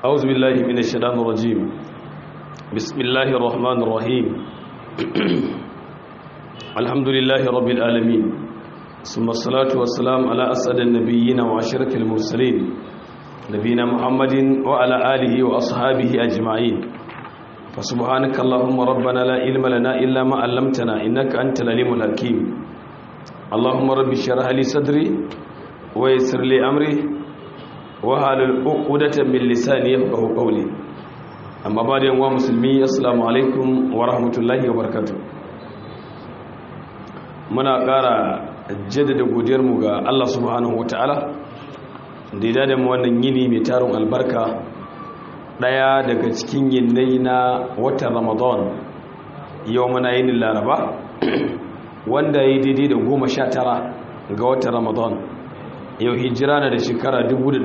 أعوذ بالله من الشيطان الرجيم بسم الله الرحمن الرحيم الحمد لله رب العالمين ثم الصلاة والسلام على أسعد النبيين وعشرة المرسلين نبينا محمد وعلى آله وأصحابه أجمعين فسبحانك اللهم ربنا لا علم لنا إلا ما علمتنا إنك أنت العليم الحكيم اللهم رب اشرح لي صدري ويسر لي أمري wahalul uqdatan min lisani yafqahu qawli amma ba da yanwa musulmi assalamu alaikum wa rahmatullahi wa barakatuh muna ƙara jaddada godiyar mu ga Allah subhanahu wataala da ya da mu wannan yini mai tarin albarka daya daga cikin yinnai na watan Ramadan yau muna yin Laraba wanda yayi daidai da 19 ga watan Ramadan yau hijira na da shekara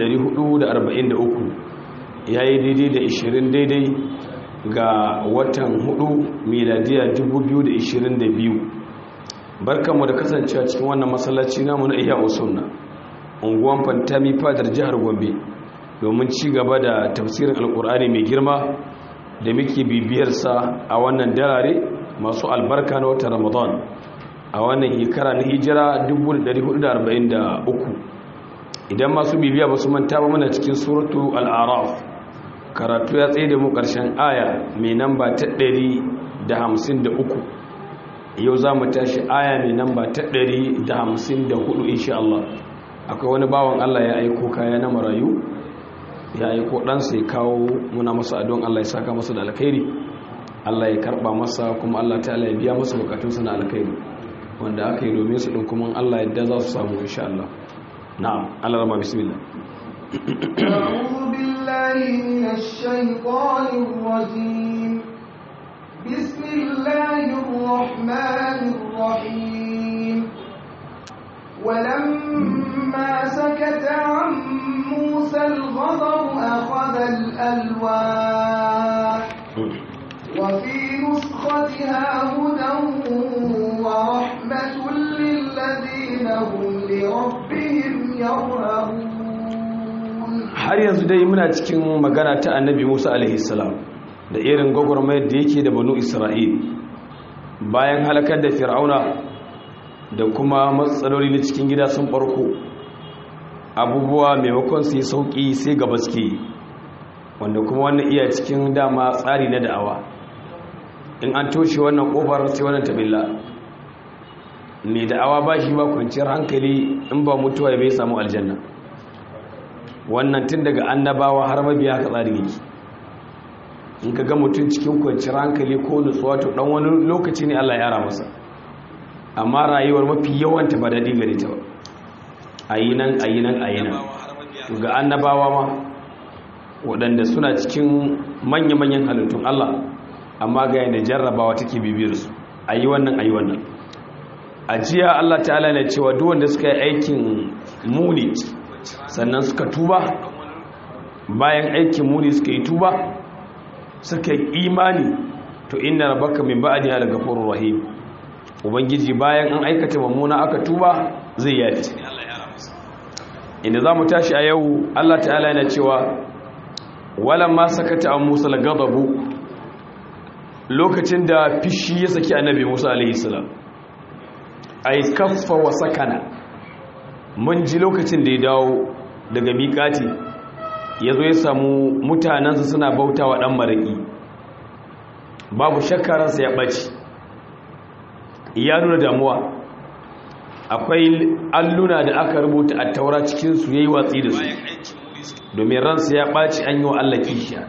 1443 ya yi daidai da 20 daidai ga watan 4 miladiya 2022 barkanmu da kasancewa cikin wannan masallaci namu na iya usunna unguwan fantami fadar jihar gombe domin ci gaba da tafsirin alkur'ani mai girma da muke bibiyarsa a wannan darare masu albarka na watan ramadan a wannan shekara na hijira 1443 idan masu bibiya ba su manta ba muna cikin suratu al'araf karatu ya tsaye da mu ƙarshen aya mai namba ta 153 yau za mu tashi aya mai namba ta 154 insha Allah akwai wani bawan Allah ya aiko kaya na marayu ya aiko ɗansa ya kawo muna masa adon Allah ya saka masa da alkhairi Allah ya karɓa masa kuma Allah ta ya biya masa bukatunsa na alkhairi wanda aka yi domin su ɗin kuma Allah yadda za su samu insha Allah نعم على رمى بسم الله أعوذ بالله من الشيطان الرجيم بسم الله الرحمن الرحيم ولما سكت عن موسى الغضب أخذ الألواح وفي نسختها هدى ورحمة للذين هم لربهم har yanzu dai muna cikin magana ta annabi musa alaihissalam da irin gwagwarmayar da yake da banu isra'il bayan halakar da fir'auna da kuma matsaloli na cikin gida sun barko abubuwa maimakon su yi sauƙi sai gaba suke wanda kuma wannan iya cikin dama tsari na da'awa in an toshe wannan ƙofar sai wannan tabilla mai da'awa ba shi ba kwanciyar hankali in ba mutuwa ya bai samu aljanna wannan tun daga annabawa har mabiya ka tsari yake in ka ga mutum cikin kwanciyar hankali ko nutsuwa to dan wani lokaci ne Allah ya yara masa amma rayuwar mafi yawanta ba daɗi gare ta ba ayi nan ayi nan ayi nan ga annabawa ma waɗanda suna cikin manya-manyan halittun Allah amma ga yana jarrabawa take bibiyar su ayi wannan ayi wannan a jiya Allah ta'ala ne cewa duk wanda suka yi aikin muni sannan suka tuba bayan aikin muni suka yi tuba suka yi imani to inna rabbaka min ba'diha lagafurur rahim ubangiji bayan an aikata mummuna aka tuba zai yafi inda zamu tashi a yau Allah ta'ala yana cewa walamma sakata an Musa lagadabu lokacin da fishi ya saki annabi Musa alaihi salam ay kaffa wa sakana mun ji lokacin da ya dawo daga miƙati ya zo ya samu mutanensa suna bauta wa ɗan maraƙi babu shakkararsa ya ɓaci ya nuna damuwa akwai alluna da aka rubuta a taura cikinsu ya yi watsi da su domin ransa ya ɓaci an yi wa Allah kishiya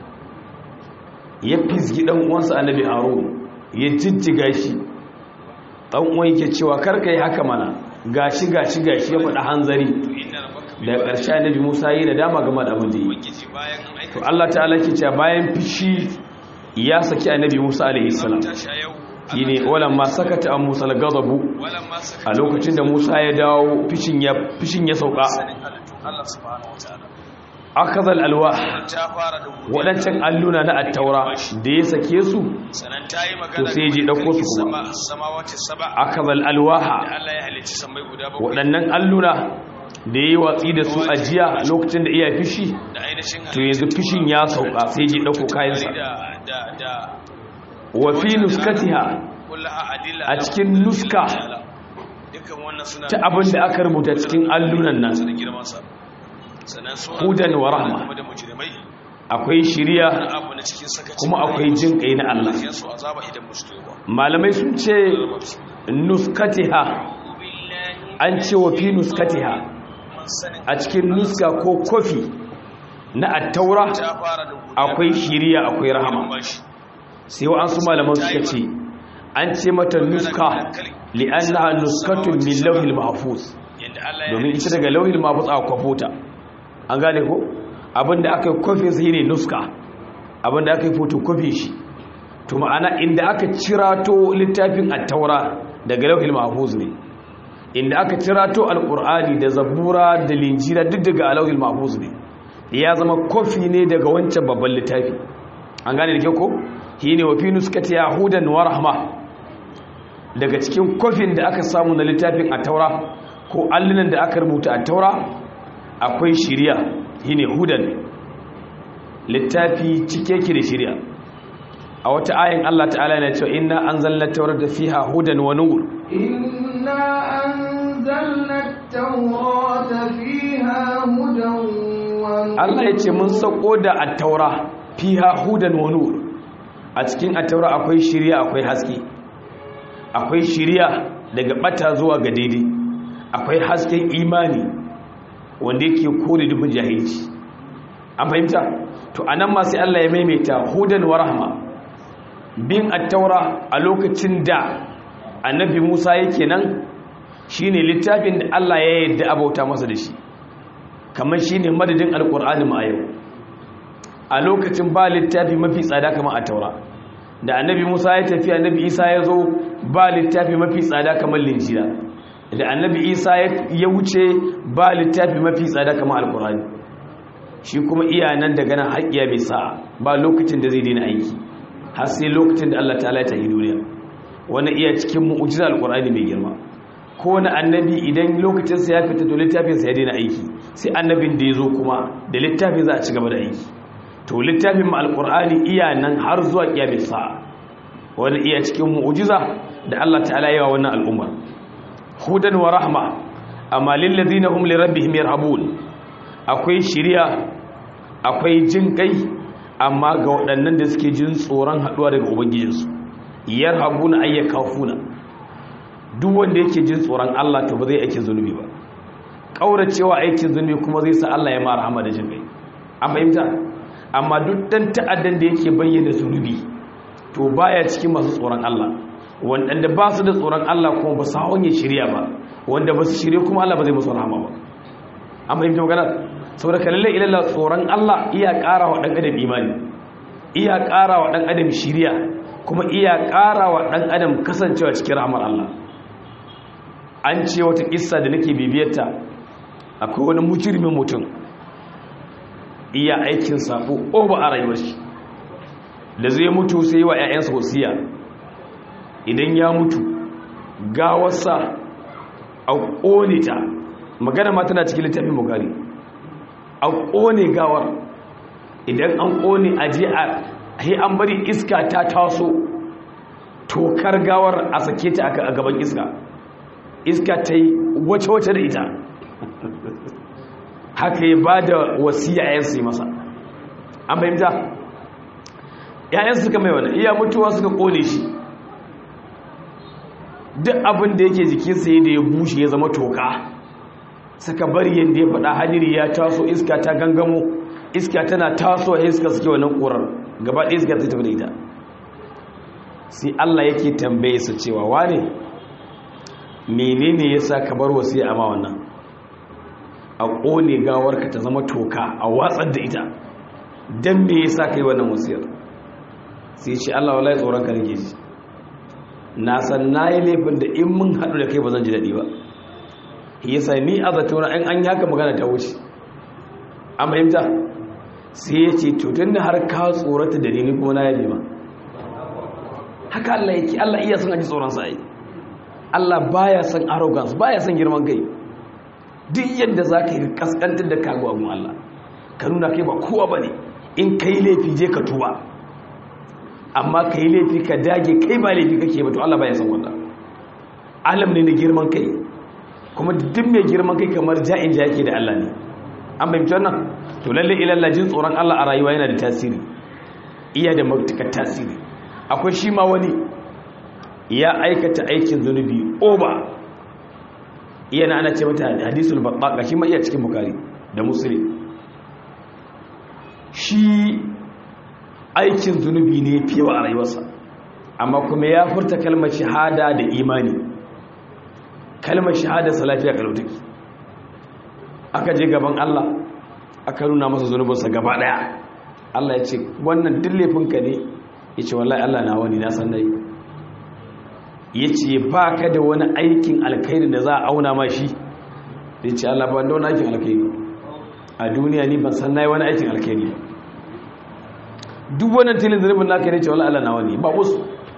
ya fisgi ɗan uwansa annabi harun ya jijjiga shi ɗan uwan yake cewa karka yi haka mana gashi gashi gashi ya faɗa hanzari da ƙarshe annabi Musa yi da dama game da abin da yi to Allah ta'ala ke cewa bayan fishi ya saki annabi Musa alaihi salam shine walan ma sakata an Musa al-ghadabu a lokacin da Musa ya dawo fishin ya fishin ya sauka akazal alwa waɗancan alluna na attaura da ya sake su to sai ji ɗauko su kuma akazal alwaha waɗannan alluna da yi watsi da su a jiya lokacin da iya fishi to yanzu fishin ya sauka sai ji ɗauko kayansa wafi nuskatiha a cikin nuska ta abin da aka rubuta cikin allunan nan hudan wa rahma akwai shiriya kuma akwai jin kai na Allah malamai sun ce nuskatiha an ce wa fi nuskatiha a cikin nuska ko kofi na attaura akwai shiriya akwai rahama sai wa an su malaman suka ce an ce mata nuska li'annaha nuskatun min lauhil mahfuz domin ita daga lauhil mahfuz aka kwafota an gane ko abinda aka yi kofi sai ne nuska abinda aka yi fotokofi shi to ma'ana inda aka cirato littafin attaura daga lauhil mahfuz ne inda aka cirato alqur'ani da zabura da linjira duk daga lauhil mahfuz ne ya zama kofi ne daga wancan babban littafi an gane da ke ko shine wa fi nuskati yahudan wa rahma daga cikin kofin da aka samu na littafin attaura ko allunan da aka rubuta attaura akwai shiriya shine hudan littafi cike ki da shiriya a wata ayin Allah ta'ala yana cewa inna anzalna tawrata fiha hudan wa nur inna anzalna tawrata fiha hudan wa nur Allah ya ce mun sako da at-taura fiha hudan wa nur a cikin at-taura akwai shiriya akwai haske akwai shiriya daga bata zuwa ga daidai akwai hasken imani wanda yake kore dubin jahilci an fahimta to anan ma sai Allah ya maimaita hudan wa rahma bin at-taura a lokacin da annabi Musa yake nan shine littafin da Allah ya yarda abauta masa da shi kamar shine madadin alqur'ani ma yau a lokacin ba littafi mafi tsada kamar at-taura da annabi Musa ya tafi annabi Isa ya zo ba littafi mafi tsada kamar linjila da annabi Isa ya wuce ba littafi mafi tsada kamar alqur'ani shi kuma iya nan daga nan haƙiya mai sa'a ba lokacin da zai daina aiki har sai lokacin da Allah ta'ala ta yi duniya wani iya cikin mu'ujizar alkur'ani mai girma ko wani annabi idan lokacinsa ya fita to littafinsa ya daina aiki sai annabin da ya zo kuma da littafin za a ci gaba da aiki to littafin ma alkur'ani iya nan har zuwa kiyamin sa'a wani iya cikin mu'ujiza da Allah ta'ala yawa wannan al'umma hudan wa rahma amma lil ladina hum li rabbihim yarhabun akwai shiriya akwai jin kai amma ga waɗannan da suke jin tsoron haɗuwa daga ubangijinsu yar habuna ayya kafuna duk wanda yake jin tsoron Allah to ba zai aikin zunubi ba ƙauracewa aikin zunubi kuma zai sa Allah ya ma rahama da jin kai an fahimta amma duk dan ta'addan da yake bayyana zunubi to baya cikin masu tsoron Allah wanda ba su da tsoron Allah kuma ba su hawan ya shirya ba wanda ba su shirya kuma Allah ba zai musu rahama ba an fahimta magana saboda kalalle ilalla tsoron Allah iya ƙara wa ɗan adam imani iya ƙara wa ɗan adam shiriya kuma iya ƙara wa ɗan adam kasancewa cikin rahmar Allah an ce wata ƙissa da nake bibiyarta akwai wani mujirmin mutum iya aikin sabo o ba a rayuwar shi da zai mutu sai wa 'ya'yansa wasiya idan ya mutu gawarsa a ƙone ta magana ma tana cikin littafin bukari a ƙone gawar idan an ƙone a je a he an bari iska ta taso tokar gawar a sake ta a gaban iska iska ta yi wace-wace da ita haka ya ba da wasiya yayansu yi masa an fahimta yayansu suka mai wani iya mutuwa suka ƙone shi duk abin da yake jikinsa ya da ya bushe ya zama toka suka bari yadda ya faɗa hadiri ya taso iska ta gangamo iska tana taso a iska suke wannan ƙurar gaba ɗaya iska ta tafi da ita sai Allah yake tambaye su cewa wane menene ya sa ka bar wasu ya ama wannan a ƙone gawarka ta zama toka a watsar da ita don me ya sa ka yi wannan wasiyar sai shi Allah wala tsoron ka nake ji na san na yi laifin da in mun haɗu da kai ba zan ji daɗi ba yasa ni a zatona an an yaka magana ta wuce an fahimta sai ya ce tutun da har ka tsorata da ni kuma na yabe ma haka Allah yake Allah iya son aji tsoron sa ai Allah baya son arrogance baya son girman kai duk yadda za ka yi kaskantar da kago abin Allah ka nuna kai ba kowa ba ne in ka yi laifi je ka tuba amma ka yi laifi ka dage kai ba laifi kake ba to Allah ba ya san wannan alam ne na girman kai kuma duk mai girman kai kamar ja'in ja yake da Allah ne an fahimci wannan to lalle ilalla jin tsoron Allah a rayuwa yana da tasiri iya da matuƙar tasiri akwai shi ma wani ya aikata aikin zunubi oba iya na ana ce mata hadisul babbaka shi ma iya cikin bukari da musulun shi aikin zunubi ne fiye a rayuwarsa amma kuma ya furta kalmar shahada da imani kalmar shahada sa lafiya kalautaki aka je gaban Allah aka nuna masa zunubinsa gaba daya Allah ya ce wannan duk laifinka ne ya ce wallahi Allah na wani na san nayi ya ce ba ka da wani aikin alkhairi da za a auna ma shi ya ce Allah ba da wani aikin alkhairi a duniya ni ban san nayi wani aikin alkhairi duk wannan tilin zunubin naka ne ce wallahi Allah na wani ba wasu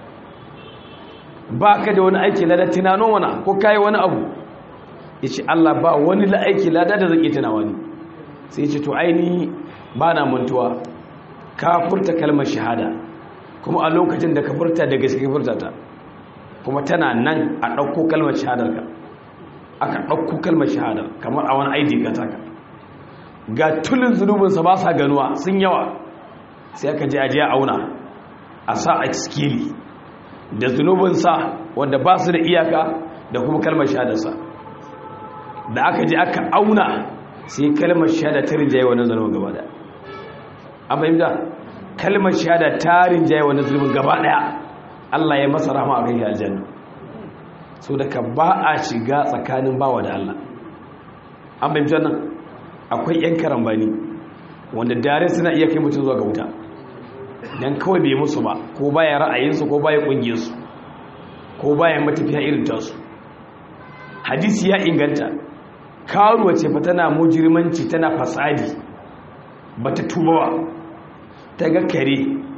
ba ka da wani aiki lada tunanon wana ko kayi wani abu ya ce Allah ba wani la'aiki lada da zan iya tunawa ne sai ya ce to aini ba na mantuwa ka furta kalmar shahada kuma a lokacin da ka furta da gaske furta ta kuma tana nan a ɗauko kalmar shahadar ka aka ɗauko kalmar shahadar kamar a wani aidi ka taka ga tulin zunubinsa ba sa ganuwa sun yawa sai aka je ajiya auna a sa a skili da zunubinsa wanda ba su da iyaka da kuma kalmar shahadarsa da aka je aka auna sai kalmar shahada ta rinjaye wannan zunubin gaba daya an fahimta kalmar shahada ta rinjaye wannan zunubin gaba daya Allah ya masa rahama a kai aljanna so daga ba a shiga tsakanin bawa da Allah an fahimta nan akwai yan karambani wanda dare suna iya kai mutum zuwa ga wuta dan kawai bai musu ba ko baya ra'ayinsu ko baya kungiyarsu ko baya matafiya irin tasu hadisi ya inganta karuwa ce fa tana mujirmanci tana fasadi bata tubawa ta ga kare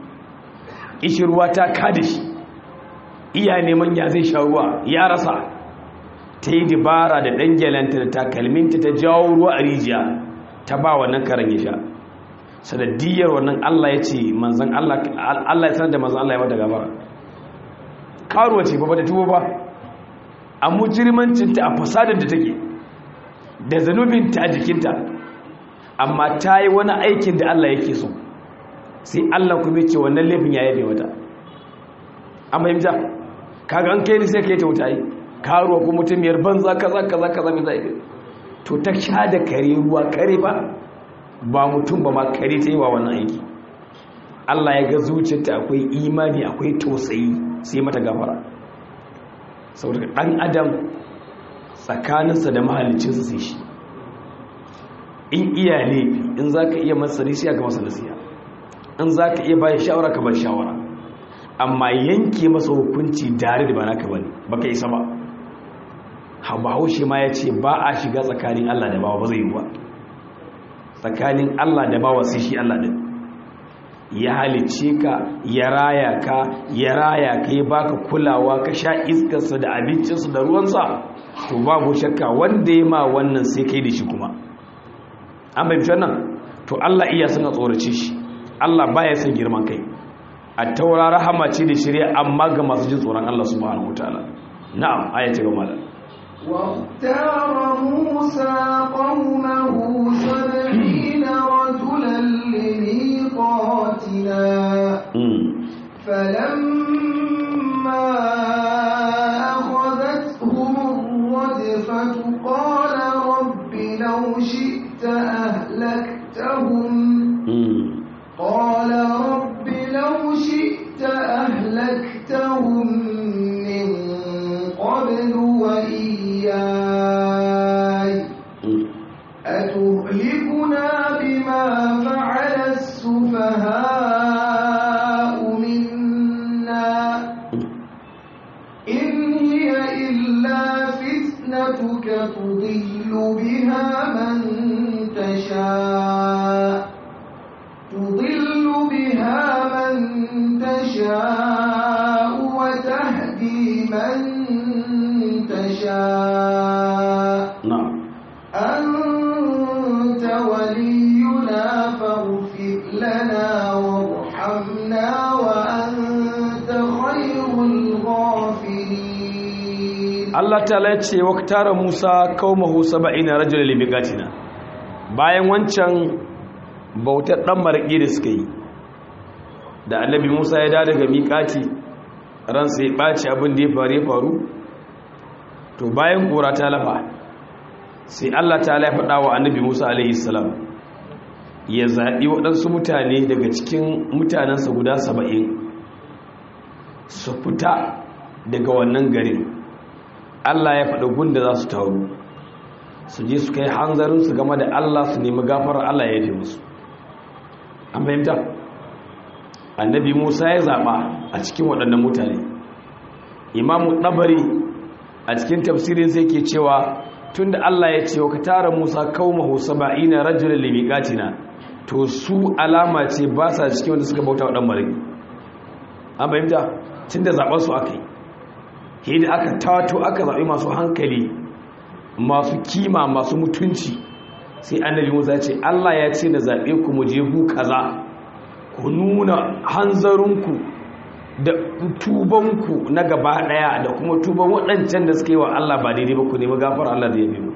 ishirwa ta kada shi iya neman ya zai sha ruwa ya rasa ta yi dabara da ɗangyalanta da takalminta ta jawo ruwa a rijiya ta ba wannan karen ya sha sanadiyar wannan Allah ya ce manzan Allah Allah ya sanar da manzan Allah ya mata gaba karuwa ce ba ba da tuwo ba a mujirmancinta a fasadar da take da zanubinta a jikinta amma ta yi wani aikin da Allah yake so sai Allah kuma ce wannan laifin ya yabe wata an fahimta kaga an kai ni sai kai ta wuta yi karuwa ko mutumiyar banza kaza kaza kaza mai zai to ta sha da kare ruwa kare ba ba mutum ba ma kare ta yi wa wannan aiki Allah ya ga zuciyarta akwai imani akwai tausayi sai mata gafara saboda ɗan adam tsakaninsa da mahalicinsa sai shi in iya laifi in za ka iya masa nasiya ga masa nasiya in za ka iya bayan shawara ka bar shawara amma yanke masa hukunci dare da ba naka bane baka isa ba haushe ma ya ce ba a shiga tsakanin Allah da bawa ba zai yi ba tsakanin Allah da bawa sai shi Allah din ya halicce ka ya raya ka ya raya ka ya baka kulawa ka sha iskarsa da abincinsa da ruwansa to babu shakka wanda ya ma wannan sai kai da shi kuma an bai wannan to Allah iya suna tsorace shi Allah baya son girman kai a taura rahama ce da shirya amma ga masu jin tsoron Allah subhanahu wataala na'am aya ta gaba da واختار موسى قومه سبعين رجلا لميقاتنا فلما أخذتهم الرجفة قال رب لو شئت أهلكتهم قال رب لو شئت أهلكتهم من قبل وإياي أتهلكنا بما فعل السفهاء منا إن هي إلا فتنتك تضل بها من تشاء تضل بها من تشاء وتهدي من تشاء na'am لنا وارحمنا وأنت خير الغافرين Allah ta'ala ya ce waktara Musa qaumahu 70 rajulan limiqatina bayan wancan bautar dan marƙi da suka yi da annabi Musa ya dawo daga miƙati ransa ya ɓaci abin da ya faru ya faru to bayan ƙura ta lafa sai Allah ta ya faɗa wa annabi Musa alaihi salam ya zaɓi waɗansu mutane daga cikin mutanensa guda saba'in su fita daga wannan garin Allah ya faɗa gunda za su taru su je su kai hanzarinsu game da Allah su nemi gafarar Allah ya yi musu an fahimta annabi Musa ya zaɓa a cikin waɗannan mutane imamu ɗabari a cikin tafsirin sai ke cewa tun da Allah ya ce wa ka tara Musa kaumahu saba'ina rajulun limiqatina to su alama ce ba sa cikin wanda suka bauta wa ɗan mariki an fahimta tun da zaɓar su aka yi yadda aka tato aka zaɓi masu hankali masu kima masu mutunci sai annabi musa ce allah ya ce na zaɓe ku mu je ku kaza ku nuna hanzarinku da tubanku na gaba ɗaya da kuma tuban waɗancan da suka yi wa allah ba daidai ba ku nemi gafar allah da ya biyu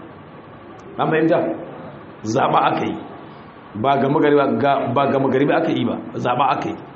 an fahimta zaɓa aka yi ba gama gari ba aka yi ba zaɓa aka yi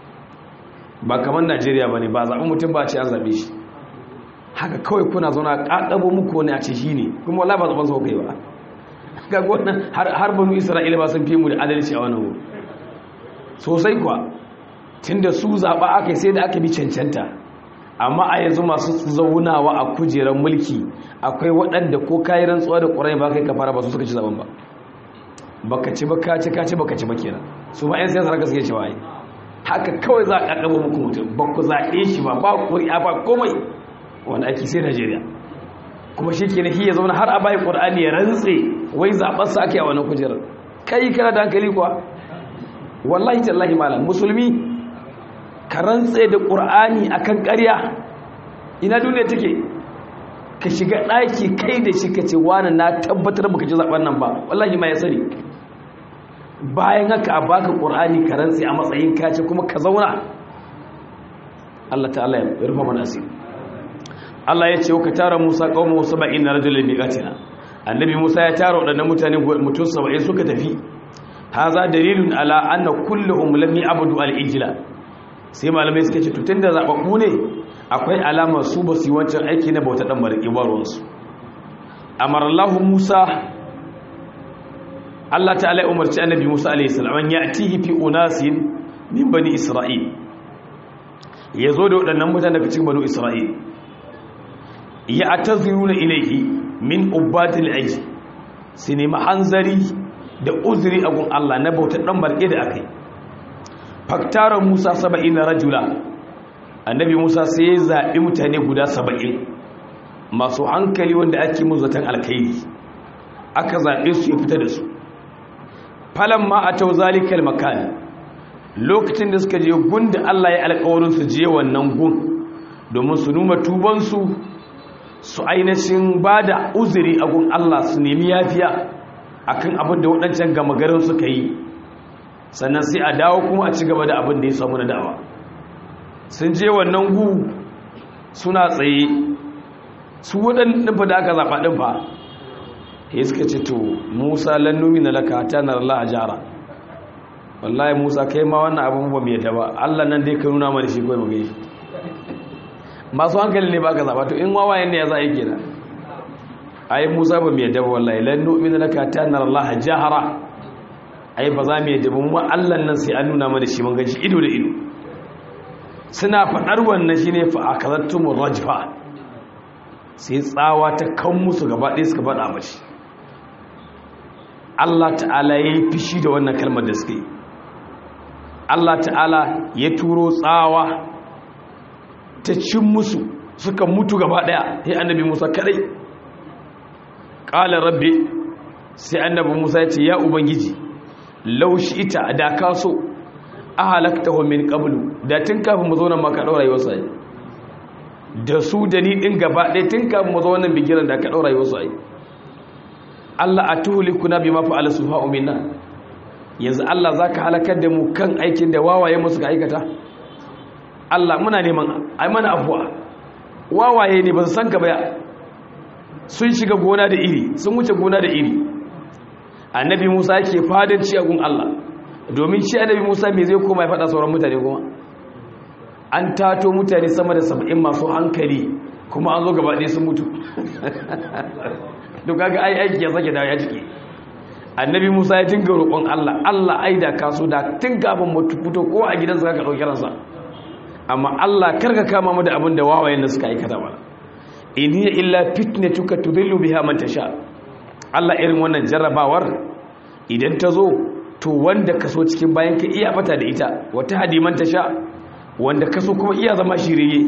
ba kamar najeriya ba ne ba zaɓen mutum ba ce an zaɓe shi haka kawai kuna zauna ƙaƙabo muku wani a ce shi ne kuma wala ba zaɓen sau kai ba ga wannan har banu isra'ila ba sun fi mu da adalci a wannan wuri sosai kuwa tun da su zaɓa aka yi sai da aka bi cancanta amma a yanzu masu zaunawa a kujerar mulki akwai waɗanda ko kayi rantsuwa da ƙurai ba kai kafara ba su suka ci zaɓen ba baka ci ba ka ci ka ci baka ci ba kenan su ma 'yan siyasar haka suke cewa yi haka kawai za a ƙaƙaba muku mutum ba ku zaɓe shi ba ba ƙuri'a ba komai wanda ake sai najeriya kuma shi ke nahi ya zauna har a bayi ƙur'ani ya rantse wai zaɓarsa ake a wani kujerar kai kana da hankali kuwa wallahi tallahi malam musulmi ka rantse da ƙur'ani akan ƙarya ina duniya take ka shiga ɗaki kai da shi ka ce wani na tabbatar baka ji zaɓen nan ba wallahi ma ya sani bayan haka a baka ƙur'ani ka rantse a matsayin kace kuma ka zauna Allah ta'ala ya rufa mana asiri Allah ya ce ka tara Musa qaumu 70 rajulan biqatina annabi Musa ya tara wadannan mutane mutum 70 suka tafi haza dalilun ala anna kulluhum lam ya'budu al-ijla sai malamai suka ce to tunda zababbu ne akwai alamar su ba su yi wancan aiki na bauta dan mariki ba ruwansu amara Allah Musa Allah ta'ala ya umarci annabi Musa alayhi salam an ya'tihi fi unasin min bani Isra'il yazo da wadannan mutane daga cikin bani Isra'il ya ataziruna ilayhi min ubadil ayyi su nemi hanzari da uzuri a gun Allah na bautar dan barke da akai faktara Musa 70 rajula annabi Musa sai ya zabi mutane guda 70 masu hankali wanda ake muzatan alkhairi aka zabe su ya fita da su falamma atau zalikal makan lokacin da suka je gun da Allah ya alƙawarin su je wannan gun domin su numa tubansu su ainihin ba da uzuri a gun Allah su nemi yafiya akan abin da waɗancan gama garin suka yi sannan sai a dawo kuma a ci gaba da abin da ya samu na dawa sun je wannan gu suna tsaye su waɗanda fa da aka zaɓa ɗin fa ya suka ce to musa lannumi na laka ta na Allah a jara wallahi musa kai ma wannan abin ba mai yadda ba Allah nan dai ka nuna mana shi kawai mu gaishe masu hankali ne ba ka zaba to in wawayen ne ya za a yi kenan ai musa ba mai yadda wallahi lan nu'minu laka ta nar Allah jahara ai ba za mu yadda mu Allah nan sai an nuna mana shi mun gaji ido da ido suna fadar wannan shine fa akalattumur rajfa sai tsawa ta kan musu gaba ɗaya suka faɗa mashi Allah ta'ala ya yi fishi da wannan kalmar da suka yi Allah ta'ala ya turo tsawa ta cin musu suka mutu gaba daya sai annabi Musa kadai qala rabbi sai annabi Musa ya ce ya ubangiji law ita da ka so ahalaktahu min qablu da tun kafin mu zo nan maka daura rayuwarsa da su da ni din gaba daya tun kafin mu zo wannan bigiran da ka daura rayuwarsa Allah atuhlikuna bima fa'ala sufa'u minna yanzu Allah za ka halakar da mu kan aikin da wawaye musu ka aikata Allah muna neman ai mana afuwa wawaye ne ba su san ka baya sun shiga gona da iri sun wuce gona da iri annabi musa yake fadanci a gun Allah domin shi annabi musa me zai koma ya faɗa sauran mutane kuma an tato mutane sama da saba'in masu hankali kuma an zo gaba ɗaya sun mutu duk ga ai aiki ya sake dawo ya jike annabi musa ya dinga roƙon Allah Allah ai da kaso da tun kafin mutu fito ko a gidansa ka ɗauki ransa amma Allah karka kama mu da abin da wawayen da suka aikata ba in hiya illa fitnatuka tudillu biha man tasha Allah irin wannan jarrabawar idan ta zo to wanda kaso cikin bayan ka iya fata da ita wata hadiman tasha wanda kaso kuma iya zama shiriye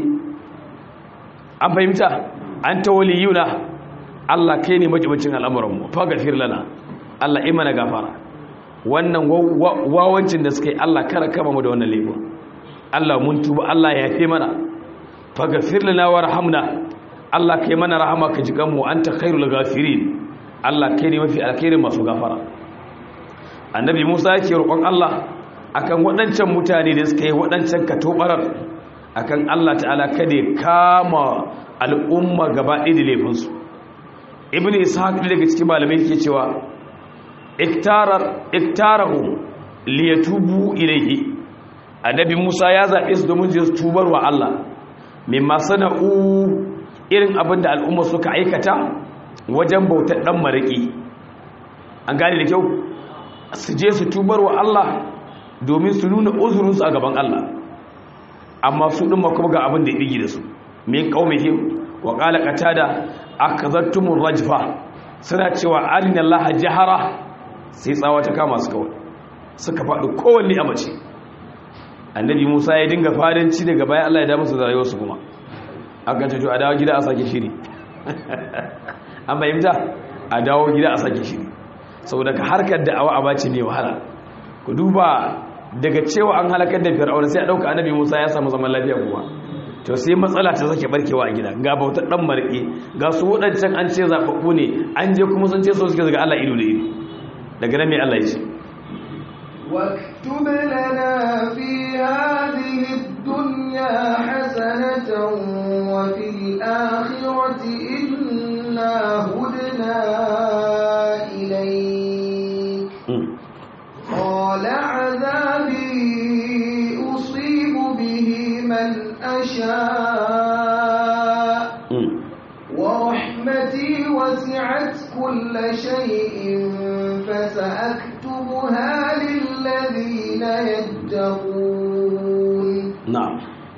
an fahimta an tawaliyuna Allah kai ne majibacin al'amuran mu faghfir lana Allah imana gafara wannan wawancin da suka yi Allah kara kama mu da wannan laifin Allah mun tuba Allah ya yafe mana faghfir lana warhamna Allah kai mana rahama ka ji kanmu anta khairul ghafirin Allah kai ne mafi alkhairin masu gafara annabi Musa yake roƙon Allah akan waɗancan mutane da suka yi waɗancan katobarar akan Allah ta'ala kada ya kama al'umma gaba ɗaya da laifinsu ibnu ishaq daga cikin malamai yake cewa iktarar iktarahu liyatubu ilayhi annabi Musa ya zaɓe su domin su tubar wa Allah mimma sana'u irin abin da al'umma suka aikata wajen bautar ɗan maraƙi an gane da kyau su je su tubar wa Allah domin su nuna uzurinsu a gaban Allah amma su ɗin kuma ga abin da ya ɗigi da su min ƙaumihim wa ƙala ƙatada aka zartumun rajfa suna cewa arin Allah jihara sai tsawa ta kama su kawai suka faɗi kowanne a mace annabi musa ya dinga fadanci daga bayan Allah ya da musu da rayuwarsu kuma aka ce to a dawo gida a sake shiri an bayyanta a dawo gida a sake shiri saboda ka harkar da'awa a bace ne wahala ku duba daga cewa an halakar da fir'auna sai a dauka annabi Musa ya samu zaman lafiya kuma to sai matsala ta sake barkewa a gida ga bautar dan marke ga su wadancan an ce zababbu ne an je kuma sun ce so suke daga Allah ido da ido daga nan me Allah ya ce واكتب لنا في هذه الدنيا حسنة وفي الآخرة إنا هدنا إليك قال عذابي أصيب به من أشاء ورحمتي وسعت كل شيء فسأكتبها للذين يتقون نعم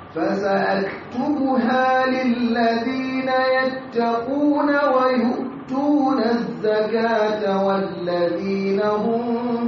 فسأكتبها للذين يتقون ويؤتون الزكاة والذين هم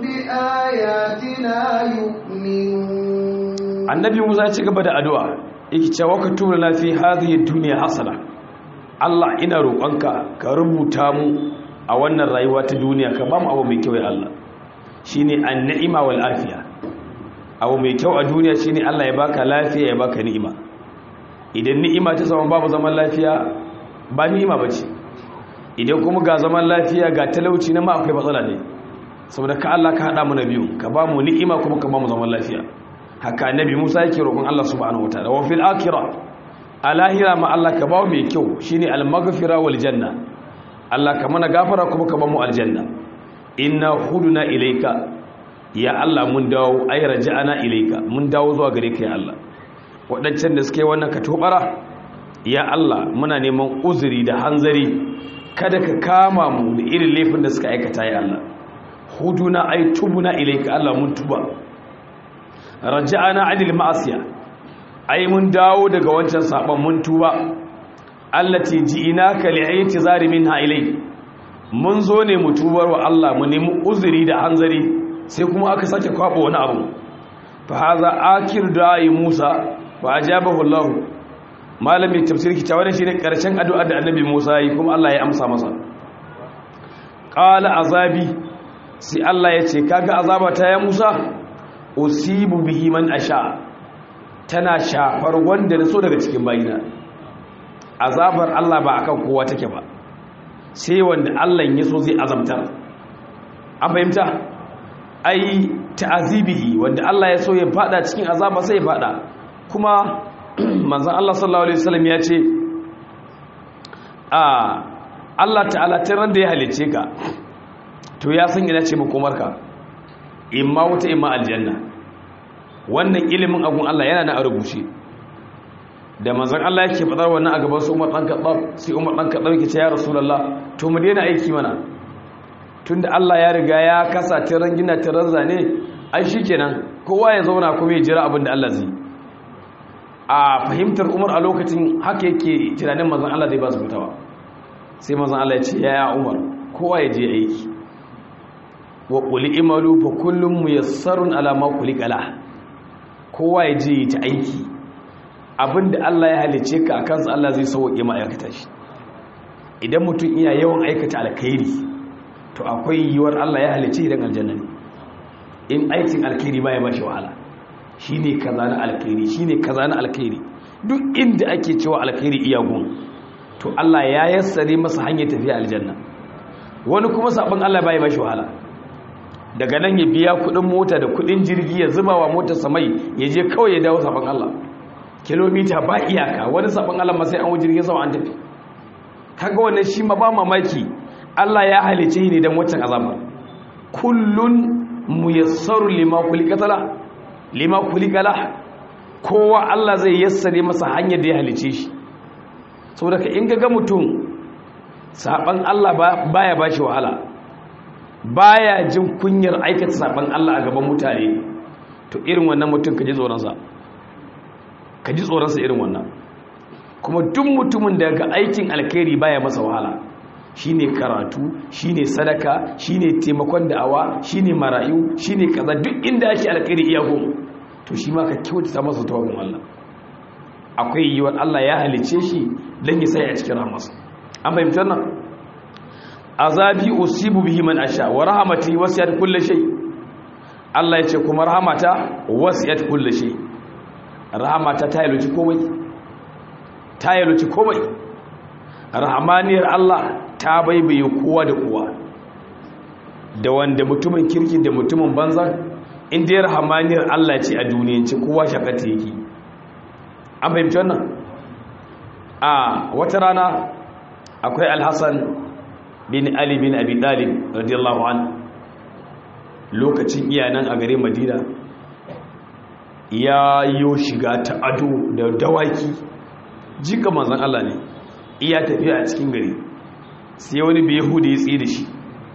بآياتنا يؤمنون annabi Musa ya ci gaba da addu'a yake cewa ka tura na fi hadhihi dunya hasana Allah ina roƙonka ka rubuta mu a wannan rayuwa ta duniya ka ba mu abu mai kyau ya Allah shine an-ni'ima wal afiya abu mai kyau a duniya shine Allah ya baka lafiya ya baka ni'ima idan ni'ima ta samu babu zaman lafiya ba ni'ima bace idan kuma ga zaman lafiya ga talauci na ma akwai matsala ne saboda ka Allah ka hada mu na biyu ka ba mu ni'ima kuma ka ba mu zaman lafiya haka annabi Musa yake roƙon Allah subhanahu wataala wa fil akhirah alahira ma Allah ka ba mu mai kyau shine al-maghfira wal janna Allah ka mana gafara kuma ka ba mu aljanna inna huduna ilayka ya Allah mun dawo ay raja'ana ilayka mun dawo zuwa gare ka ya Allah wadancan da suke wannan ka tobara ya Allah muna neman uzuri da hanzari kada ka kama mu da irin laifin da suka aikata ya Allah huduna ay tubuna ilayka Allah mun tuba raja'ana anil ma'asiya ai mun dawo daga wancan saban mun tuba allati ji'inaka li'aytizari minha ilay mun zo ne mu tubar wa Allah mu nemi uzuri da hanzari sai kuma aka sake kwaba wani abu fa haza akir da'i Musa fa ajabahu Allah malami tafsir ki tawana shine karshen addu'a da annabi Musa yi kuma Allah ya amsa masa qala azabi sai Allah ya ce kaga azaba ta ya Musa usibu bihi man asha tana shafar wanda na so daga cikin bayina azabar Allah ba akan kowa take ba sai wanda Allah ya so zai azabtar an fahimta ai ta'azibihi wanda Allah ya so ya fada cikin azaba sai ya fada kuma manzon Allah sallallahu alaihi wasallam ya ce a Allah ta'ala ran da ya halice ka to ya san ina ce makomarka imma wata imma aljanna wannan ilimin agun Allah yana na a rubuce da manzon Allah yake fadar wannan a gaban su Umar dan Khattab sai Umar dan Khattab yake ce ya Rasulullah to mu daina aiki mana tunda Allah ya riga ya kasa tiran gina tiran zane ai shikenan kowa ya zauna kuma ya jira abin da Allah zai a fahimtar Umar a lokacin haka yake tunanin manzon Allah zai ba su fitawa sai manzon Allah ya ce ya Umar kowa ya je aiki wa quli imalu fa kullum muyassarun ala ma khuliqala kowa ya je ta aiki abinda Allah ya halice ka akan sa Allah zai sauke ma aikata shi idan mutum iya yawan aikata alkhairi to akwai yiwuwar Allah ya halice idan aljanna ne in aikin alkhairi ba ya bashi wahala shine kaza na alkhairi shine kaza na alkhairi duk inda ake cewa alkhairi iya gun to Allah ya yassare masa hanyar tafiya aljanna wani kuma sabon Allah ba ya bashi wahala daga nan ya biya kudin mota da kudin jirgi ya zuba wa motar samai ya je kawai ya dawo sabon Allah kilomita ba iyaka wani sabon Allah ma sai an jirgin sama an tafi kaga wannan shi ma ba mamaki Allah ya halice ni dan wancan azaba kullun muyassaru lima kulikatala lima kulikala kowa Allah zai yassare masa hanyar da ya halice shi saboda ka in ga mutum saban Allah baya bashi wahala baya jin kunyar aikata saban Allah a gaban mutane to irin wannan mutum ka ji tsoronsa ka ji tsoronsa irin wannan kuma duk mutumin da ga aikin alkhairi baya masa wahala shine karatu shine sadaka shine taimakon da'awa shine marayu shine kaza duk inda ake alkhairi iya gom to shi ma ka kyautata masa tawabin Allah akwai yiwuwar Allah ya halice shi dan ya sai a cikin rahmarsa an fahimtar nan azabi usibu bihi man asha wa rahmati wasiyat kulli shay Allah yace kuma rahmata wasiyat kulli shay rahmata ta yaluci komai ta yaluci komai rahmaniyar Allah ta baibaye kowa da kowa da wanda mutumin kirki da mutumin banza inda ya rahmaniyar Allah ce a duniyance kowa shakata yake an fahimci wannan a wata rana akwai alhassan bin Ali bin Abi Talib radiyallahu an lokacin iyanan a gare Madina ya yo shiga ta ado da dawaki jika manzon Allah ne iya tafiya a cikin gari sai wani bai yahudi ya tsaye da shi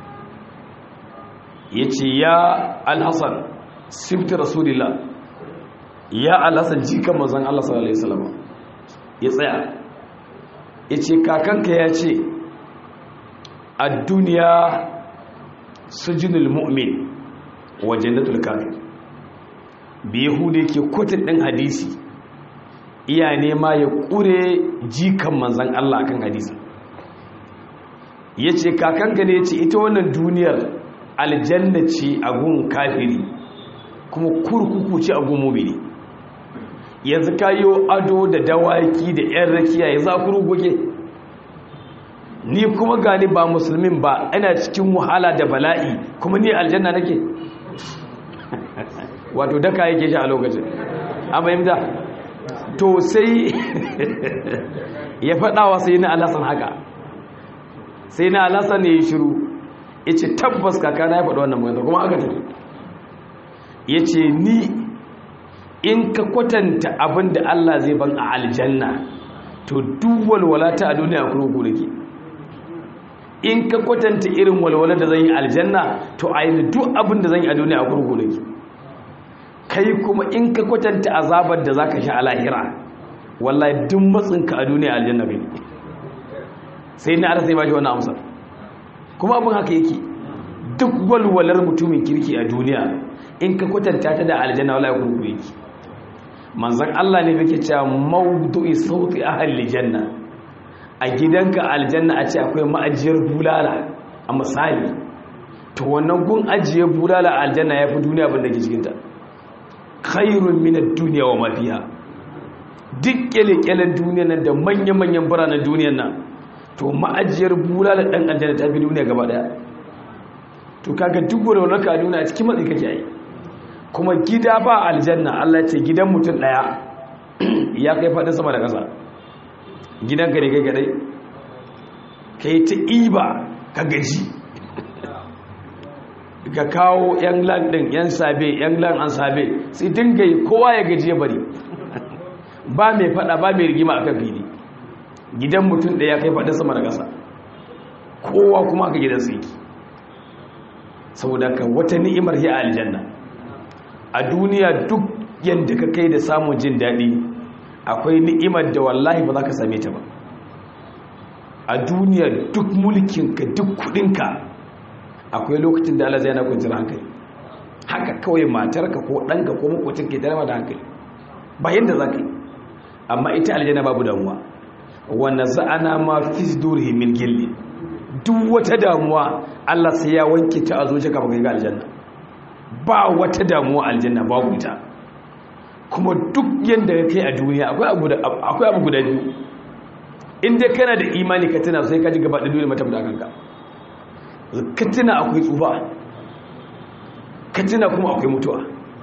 ya ce ya alhassan sifti rasulillah ya alhassan jika manzon Allah sallallahu alaihi wasallam ya tsaya ya ce kakanka ya ce a duniya sujinul mu'min wa jannatul kafir bi yahudi ke kotun ɗin hadisi iya nema ya ƙure jikan manzan Allah akan hadisi ya ce kakanka ne ya ce ita wannan duniyar aljanna ce a gun kafiri kuma kurkuku ce a gun mumini yanzu kayo ado da dawaki da 'yan rakiya ya za kurkuke ni kuma gani ba musulmin ba ina cikin wahala da bala'i kuma ni aljanna nake wato daka yake shi a lokacin an fahimta to sai ya faɗawa sai na alasan haka sai na alasan ne ya shiru ya ce tabbas kakana ya faɗi wannan magana kuma aka tafi ya ce ni in ka kwatanta abin da Allah zai ban a aljanna to duk walwala ta a duniya kurkuku nake in ka kwatanta irin walwalar da zan yi aljanna to a yi duk abin da zan yi a duniya a kurkuku nake kai kuma in ka kwatanta azabar da za ka sha a lahira wallahi duk matsinka a duniya aljanna kai sai na arsa ba shi wani amsar kuma abin haka yake duk walwalar mutumin kirki a duniya in ka kwatanta ta da aljanna wallahi kurkuku yake manzan Allah ne yake cewa mawdu'i sauti ahli janna a gidanka aljanna a ce akwai ma'ajiyar bulala a misali to wannan gun ajiye bulala a aljanna ya fi duniya abin da ke cikinta khairun minar duniya wa mafiya duk kyale-kyalen duniya nan da manya-manyan biranen duniyan nan to ma'ajiyar bulala ɗan aljanna ta fi duniya gaba ɗaya to kaga duk wani ka nuna a cikin matsi kake yi kuma gida ba aljanna Allah ya ce gidan mutum daya ya kai fadin sama da ƙasa gidan ka ne kai kadai kai ta iba ka gaji ka kawo yan lan din yan sabe yan lan an sabe sai dinga yi kowa ya gaji ya bari ba mai fada ba mai rigima akan fili gidan mutum da ya kai fadin sama da ƙasa kowa kuma ka gidan sai saboda ka wata ni'imar ya aljanna a duniya duk yadda ka kai da samun jin daɗi akwai ni'imar da wallahi ba za ka same ta ba a duniya duk mulkinka duk kudinka akwai lokacin da Allah zai yana kwanciyar hankali haka kawai matarka ko ɗanka ko makwacin ke tare da hankali ba yadda za ka yi amma ita aljanna babu damuwa wanda za'ana ma fi durihi min gilli duk wata damuwa Allah sai ya wanke ta a zuciya kafin ga aljanna ba wata damuwa aljanna babu ita kuma duk yanda ka kai a duniya akwai abu akwai abu guda biyu in dai kana da imani ka tuna sai ka ji gaba da duniya mata da kanka ka tuna akwai tsufa ka tuna kuma akwai mutuwa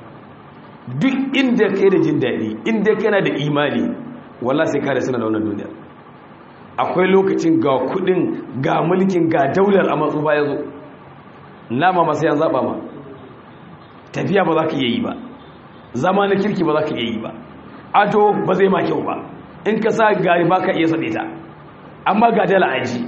duk inda kai da jin daɗi inda kana da imani wallah sai ka da suna da wannan duniya akwai lokacin ga kudin ga mulkin ga daular a matsufa ya zo nama masu yan zaɓa ma tafiya ba za ka yi ba zama na kirki ba za ka yi ba ado ba zai ma kyau ba in ka sa gari ba ka iya saɗe ta amma ga dala aji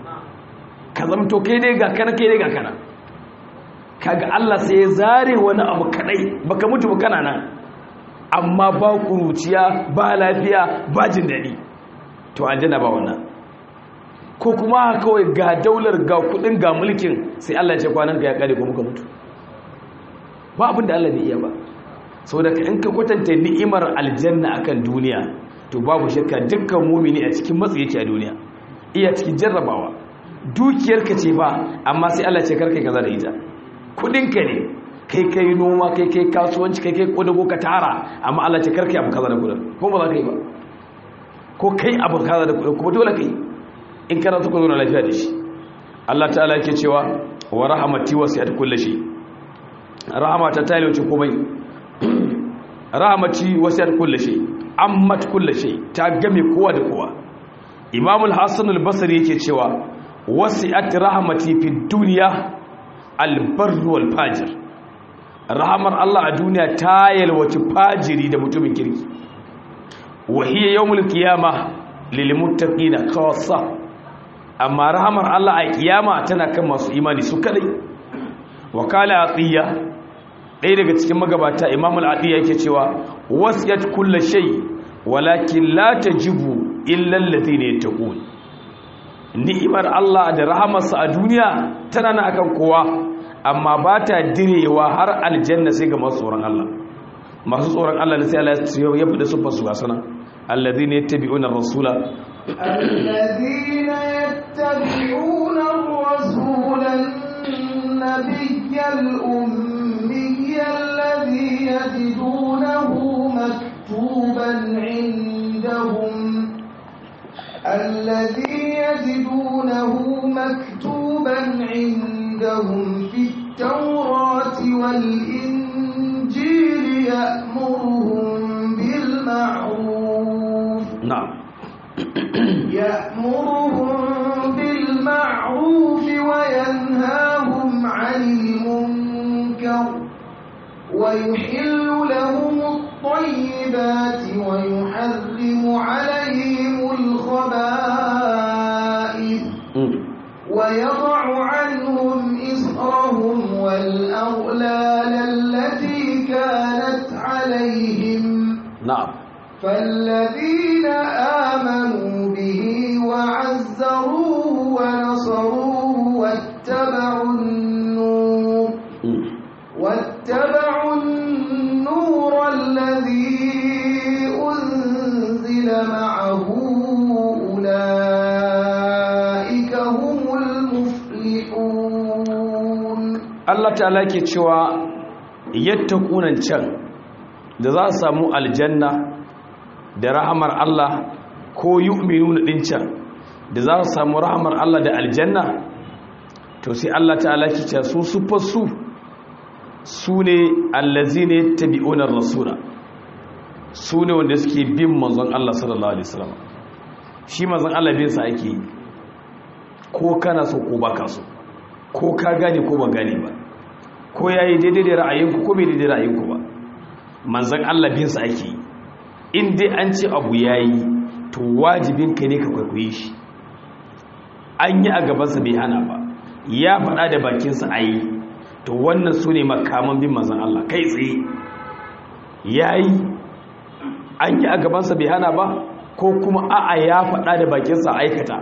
ka zamto kai dai ga kana kai dai ga kana kaga Allah sai ya zare wani abu kadai baka mutu ba kana nan amma ba kuruciya ba lafiya ba jin daɗi to aljanna ba wannan ko kuma kawai ga daular ga kudin ga mulkin sai Allah ya ce kwanan ka ya kare ko muka mutu ba abin da Allah bai iya ba saboda in ka kwatanta ni'imar aljanna akan duniya to babu shakka dukkan mumini a cikin matsi yake a duniya iya cikin jarrabawa dukiyarka ce ba amma sai Allah ce karkai kaza da ita kudinka ne kai kai noma kai kai kasuwanci kai kai kodago ka tara amma Allah ce karkai abu kaza da kudin ko ba za ka yi ba ko kai abu kaza da kudin kuma dole kai in kana so ka zo na lafiya da shi Allah ta'ala yake cewa wa rahmati wasi'at kulli shay rahmata ta yi wuce komai rahmati wasi'at kulli shay ammat kulli shay ta game kowa da kowa Imam al-Hasan al-Basri yake cewa wasi'at rahmati fi dunya al-barr wal fajir rahmar Allah a duniya ta yalwaci fajiri da mutumin kirki wa hiya yawmul qiyamah lil muttaqina khassa amma rahamar Allah a kiyama tana kan masu imani su kadai wakala atiya ɗaya daga cikin magabata imam al-atiya yake cewa wasiyat kullu shay walakin la tajibu illa alladhina yattaqun ni'imar Allah da rahamarsa a duniya tana nan akan kowa amma ba ta direwa har aljanna sai ga masu tsoron Allah masu tsoron Allah ne sai Allah ya fi da su fasu gasana alladhina yattabi'una ar-rasula الذين يتبعون الرسول النبي الأمي الذي يجدونه مكتوبا عندهم الذي يجدونه مكتوبا عندهم في التوراة والإنجيل يأمرهم بالمعروف na'am يأمرهم بالمعروف وينهاهم عن المنكر ويحل لهم الطيبات ويحرم عليهم الخبائث ويضع عنهم إصرهم والأغلال التي كانت عليهم na'am فالذين آمنوا به وعزروه ونصروه واتبعوا النور واتبعوا النور الذي أنزل معه أولئك هم المفلحون Allah ta'ala ke cewa yattaqunan can da za su samu aljanna da rahamar Allah ko yu'minuna din can da za su samu rahamar Allah da aljanna to sai Allah ta'ala ki ce su sufar su su ne allazine tabi'unar rasula su ne wanda suke bin manzon Allah sallallahu alaihi wasallam shi manzon Allah bin sa ake yi ko kana so ko baka so ko ka gane ko ba gane ba ko yayi daidai da ra'ayinku ko bai daidai da ra'ayinku ba manzon Allah bin sa ake yi in dai an ce abu yayi to wajibin ka ne ka kwaikwaye shi an yi a gabansa bai hana ba ya faɗa da bakinsa a yi to wannan su ne makaman bin manzan Allah kai tsaye ya yi an yi a gabansa bai hana ba ko kuma a'a ya faɗa da bakinsa a aikata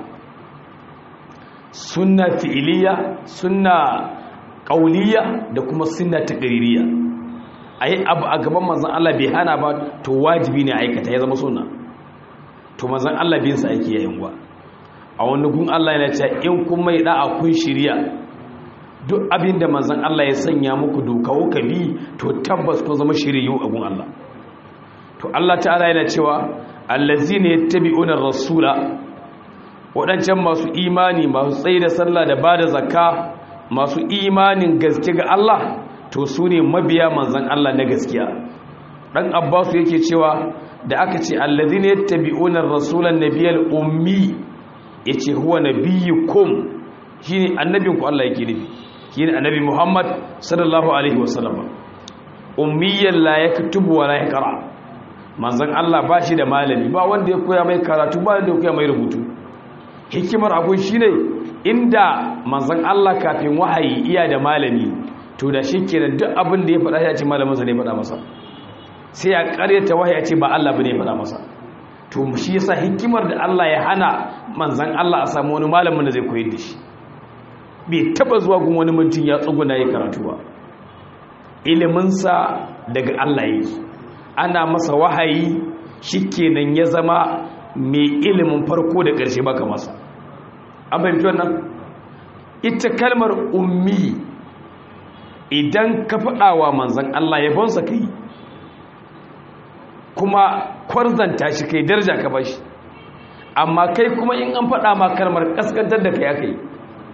suna fi'iliya suna ƙauliya da kuma suna taƙaririya a yi abu a gaban manzan Allah bai hana ba to wajibi ne aikata ya zama suna to manzan Allah binsa ake yayin wa a wani gun Allah yana cewa in kun mai da'a kun shirya duk abin da manzan Allah ya sanya muku doka ka bi to tabbas kun zama shiriyu a gun Allah to Allah ta'ala yana cewa allazina yattabi'una rasula wadancan masu imani masu tsaye da sallah da bada zakka masu imanin gaske ga Allah to su ne mabiya manzan Allah na gaskiya dan Abbasu yake cewa da aka ce allazina yattabi'una rasulan nabiyal ummi yace huwa nabiyyukum shine annabinku Allah yake nufi shine annabi Muhammad sallallahu alaihi wasallam ummiyan la yaktubu wa la yaqra manzon Allah ba shi da malami ba wanda ya koya mai karatu ba wanda ya koya mai rubutu hikimar abun shine inda manzon Allah kafin wahayi iya da malami to da shikenan duk abin da ya faɗa ya ce malamin sa ne faɗa masa sai ya ƙaryata wahayi ya ce ba Allah bane ya faɗa masa to shi yasa hikimar da Allah ya hana manzon Allah a samu wani malamin da zai koyar da shi bai taba zuwa gun wani mutum ya tsuguna ya karatu ba iliminsa daga Allah yake ana masa wahayi shikenan ya zama mai ilimin farko da ƙarshe baka masa an fahimci wannan ita kalmar ummi idan ka faɗawa manzan Allah ya bonsa kai kuma kwarzanta shi kai darja ka bashi amma kai kuma in an faɗa ma kalmar kaskantar da kai aka yi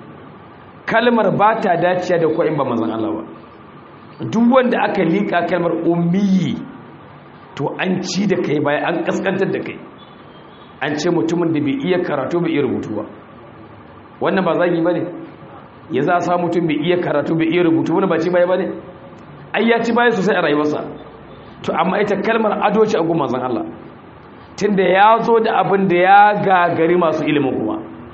kalmar ba ta daciya da kwa'in ba manzan Allah ba duk wanda aka liƙa kalmar ummiyi to an ci da kai bayan an kaskantar da kai an ce mutumin da bai iya karatu bai iya rubutu ba wannan ba zagi ba ne ya za a sa mutum bai iya karatu bai iya rubutu wani ba ci baya ba ne ai ya ci baya sosai a rayuwarsa to amma ita kalmar ado ce a gun manzan Allah tunda ya zo da abin da ya gagari masu ilimin kuma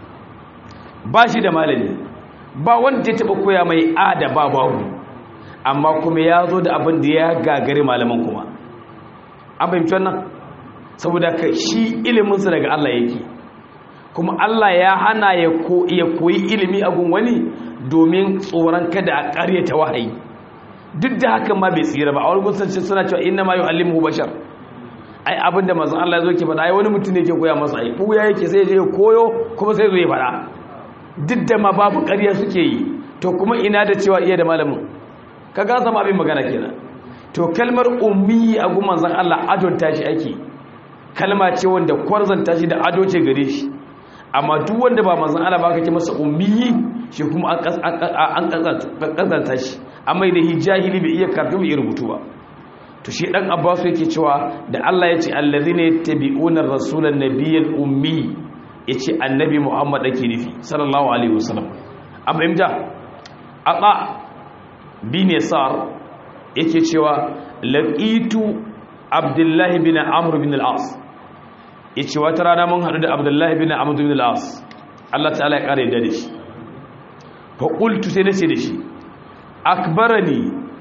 ba shi da malami ba wanda ya taɓa koya mai a da ba babu amma kuma ya zo da abin da ya gagari malaman kuma an fahimci wannan saboda ka shi iliminsa daga Allah yake kuma Allah ya hana ya koyi ilimi a gun wani domin tsoron kada a ƙaryata wahayi duk da hakan ma bai tsira ba a wani gusanci suna cewa inna ma yu'allimuhu bashar ai abinda manzon Allah ya zo ke faɗa ai wani mutum ne ke koya masa ai buya yake sai je koyo kuma sai zo ya faɗa duk da ma babu ƙarya suke yi to kuma ina da cewa iya da malamin ka ga zama abin magana kenan to kalmar ummi a gun manzon Allah adon tashi ake kalma ce wanda kwarzan tashi da ado ce gare shi amma duk wanda ba manzon Allah ba kake masa ummi shi kuma an kazanta shi amma da hijahili bai iya karatu bai rubutu ba to shi dan abbasu yake cewa da Allah ya ce allazina yattabi'una rasulan nabiyyal ummi yace annabi Muhammad ake nufi sallallahu alaihi wasallam amma imja aba bin yasar yake cewa laqitu abdullahi bin amr bin al-as yace wata rana mun hadu da abdullahi bin amr bin al-as Allah ta'ala ya kare da shi fa qultu sai nace da shi akbarani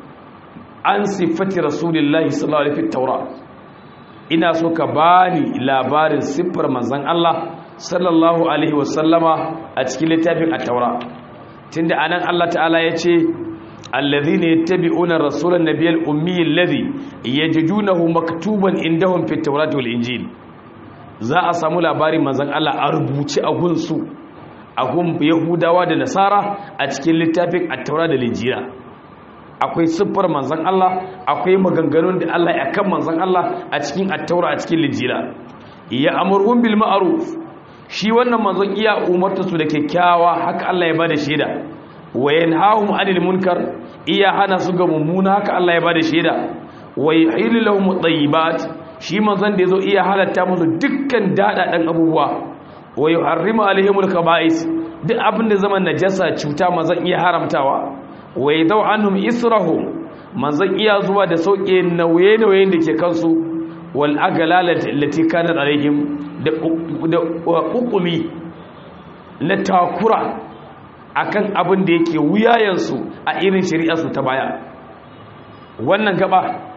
an siffati rasulullahi sallallahu alaihi taura ina so ka bani labarin siffar manzon Allah sallallahu alaihi wasallama a cikin littafin at-taura tunda anan Allah ta'ala yace alladhina yattabi'una rasulan nabiyyal ummi alladhi yajidunahu maktuban indahum fit tawrati wal injil za a samu labarin manzon Allah a rubuce a gunsu a gun yahudawa da nasara a cikin littafin at-taura da injila akwai siffar manzan Allah akwai maganganun da Allah ya kan manzan Allah a cikin attaura a cikin lijila ya amurhum bil ma'ruf shi wannan manzon iya umarta su da kyakkyawa haka Allah ya bada shaida wa yanhahum 'anil munkar iya hana su ga mummuna haka Allah ya bada shaida wa yuhillu lahum at-tayyibat shi manzon da yazo iya halatta musu dukkan dadadan abubuwa wa yuharrimu alaihimul kaba'is duk abin da zaman najasa cuta manzon iya haramtawa wa yadau anhum israhum manzon iya zuwa da sauke nauye-nauyen da ke kansu wal aglalati allati kanat alaihim da da hukumi na takura akan abin da yake wuyayensu a irin shari'arsu ta baya wannan gaba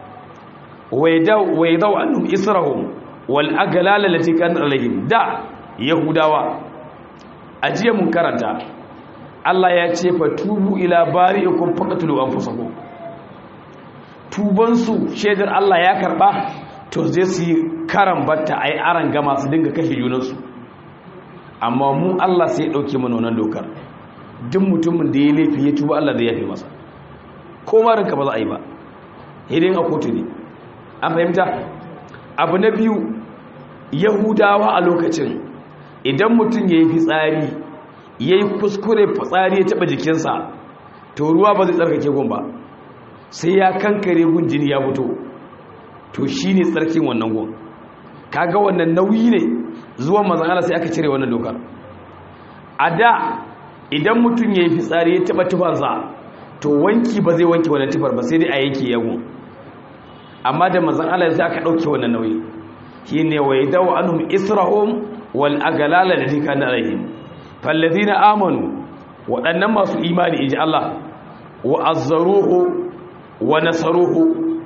waidau annum israhum wal aglala lati kanat alaihim da yahudawa ajiya mun karanta Allah ya ce fa tubu ila bari'ikum faqtulu anfusakum tubansu shaidar Allah ya karba to zai su yi karan batta ai aran gama su dinga kashe junansu amma mu Allah sai ya dauke mana wannan dokar duk mutumin da ya laifi ya tuba Allah zai yafe masa ko ma ranka ba za a yi ba hidin a kotu ne an fahimta abu na biyu yahudawa a lokacin idan mutum ya yi fitsari ya yi kuskure fitsari ya taɓa jikinsa to ruwa ba zai tsarkake gun ba sai ya kankare gun jini ya fito to shi ne tsarkin wannan gun kaga wannan nauyi ne zuwan mazan sai aka cire wannan dokar a da idan mutum ya yi fitsari ya taɓa tufarsa to wanki ba zai wanki wannan tufar ba sai dai a yanki yago amma da mazan Allah sai aka ɗauke wannan nauyi shi ne wa yadawa anhum israhum wal agalala da tika na rahim fallazina amanu waɗannan masu imani inji Allah wa azzaruhu wa nasaruhu